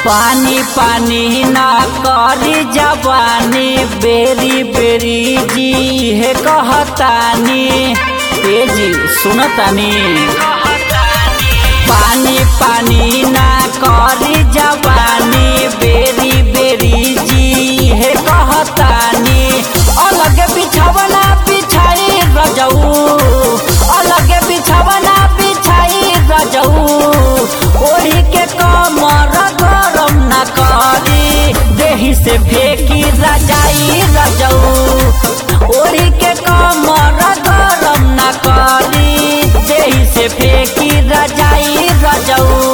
पानी पानी ना करी जवानी बेरी बेरी जी हे कहतानी ए जी सुनतानी पानी पानी ना करी जवानी बेरी बेरी जी हे कहतानी अलग बिछवना बिछाई रजऊ अलग बिछवना बिछाई रजऊ ओढ़ी के कमर गरम न करी देही से फेंकी रजाई रजऊ ओढ़ी के कमर गरम न करी देही से फेंकी रजाई रजऊ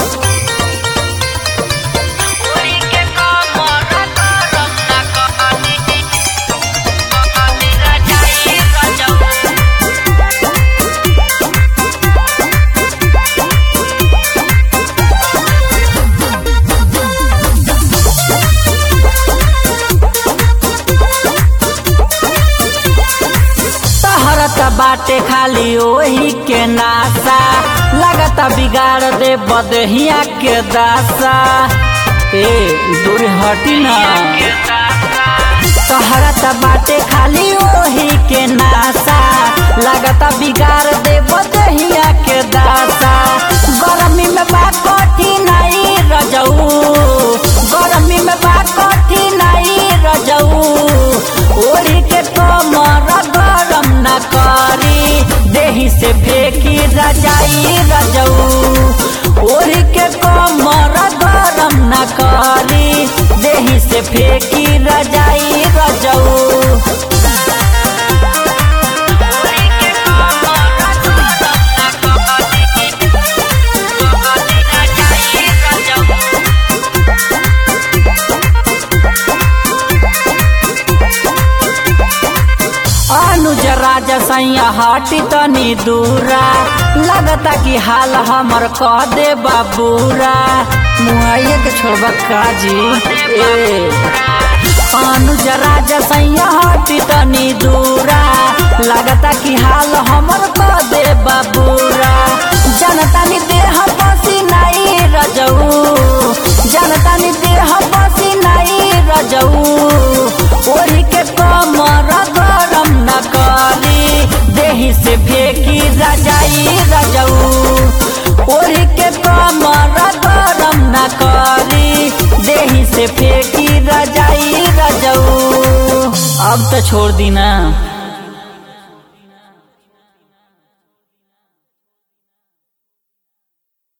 तहरत बाटे खाली ओही के नासा लगता बिगाड़ दे बदहिया के दासा ए दूर हटी ना तहरत बाटे खाली ओही के नासा लगता बिगाड़ दे बदहिया के दासा गरमी में बा कठिनाई रजऊ गरमी में बा कठिनाई रजऊ ओढ़ी के कमर गरम न करी देही से फेंकी रजाई रजऊ ओढ़ी के कमर गरम न करी देही से फेंकी रजाई रजऊ अनुज राजा सैया हटी तनी दूरा लगता कि हाल हमर कह दे बाबूरा मुआइया के छोड़बा काजी ए अनुज राजा सैया हटी तनी दूरा लगता कि हाल हमर कह दे बाबूरा जनता नि देह पसीनाई रजऊ जनता नि देह पसीनाई रजऊ ओढ़ी के कमर गरम न करी देही से फेंकी रजाई रजऊ ओढ़ी के कमर गरम न करी देही से फेंकी रजाई रजऊ अब तो छोड़ दी ना